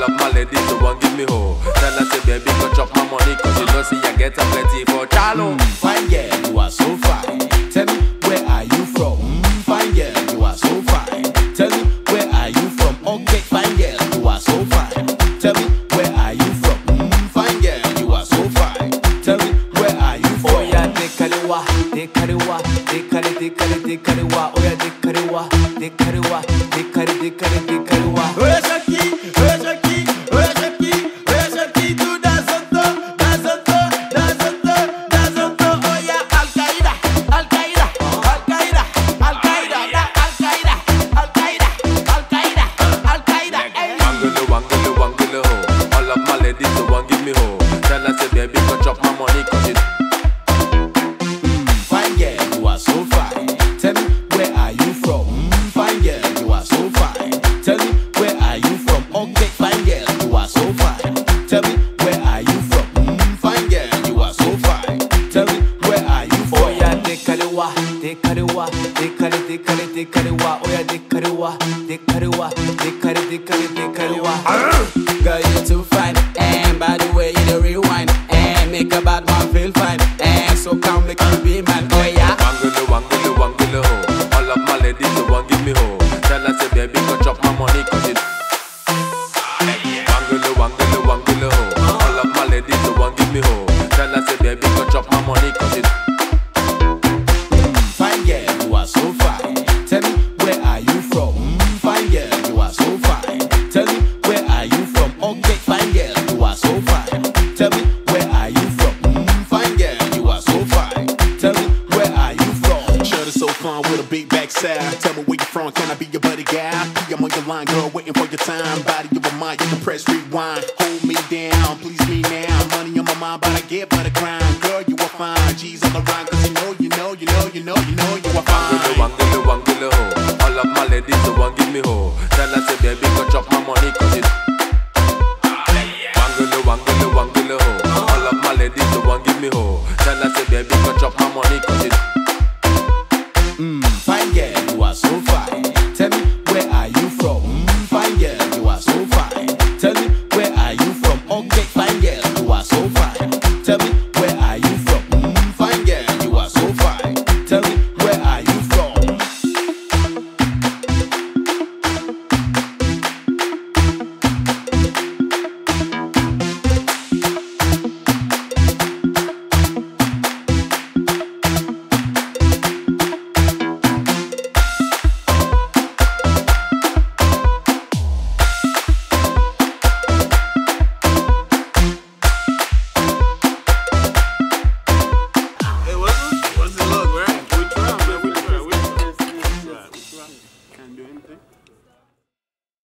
All of my ladies, the one give me hoe. Tell her say baby go chop my money, cause you know see I get a plenty for Charlo. Fine girl, you are so fine. Tell me where are you from? Mm, Fine girl, you are so fine. Tell me where are you from? Okay, fine girl, you are so fine. Tell me where are you from? Mm, Fine girl, you are so fine. Tell me where are you from? Oh yeah, dekalewa, dekalewa, dekale, dekale, dekalewa. Oh yeah, dekalewa, dekalewa, dekale, dekale, dekalewa. Oya Shaki, oya Shaki, oya Shaki, oya Shaki, tu danzonto, danzonto, danzonto, danzonto. Oya Al Qaeda, Al Qaeda, Al Qaeda, Al Qaeda, da Al Qaeda, Al Qaeda, Al Qaeda, Al Qaeda. Hey. Wangulu, wangulu, wangulu hoe. All of my ladies, the one give me hoe. Tell her say baby go chop my money, cause you Fine girl, you are so fine. Tell me where are you from? Mm, Fine girl, you are so fine. Tell me where are you from? Okay, fine girl, you are so fine. Tell me where are you from? Mm, Fine girl, you are so fine. Tell me where are you from? Oh yeah, dekalewa, dekalewa, dekale, dekale, dekalewa. Oh yeah, dekalewa, dekalewa, dekale, dekale, dekalewa. Girl, you too fine, and by the way, you the rewind, and make a bad man feel fine, and so come make you be man. Oh yeah. Wangulu, wangulu, wangulu hoe. All of my ladies, the one give me hoe. Tell her say baby go chop my money, cause you Wangulu, wangulu, wangulu hoe. All of my ladies, the one give me hoe. Tell her say baby go chop my money, cause you Fine girl, you are so fine. Tell me where are you from? Mm, Fine girl, you are so fine. Tell me where are you from? Okay, fine girl, you are so fine. Tell me where are you from? Mm, Fine girl, you are so fine. Tell me where are you from? Shirt is so fun with a big backside. Tell me where you from, can I be your buddy guy? P, I'm on your line, girl, waiting for your time. Body of a mind, you can press rewind. Hold me down, please me now. Money on my mind, but I get by the grind. Girl, you are fine. G's on the rhyme, cause you know, you know, you know, you know, you know, you are Wangulu, fine. wangulu, wangulu hoe. All of my ladies, the one give me hoe. Tell her say baby go chop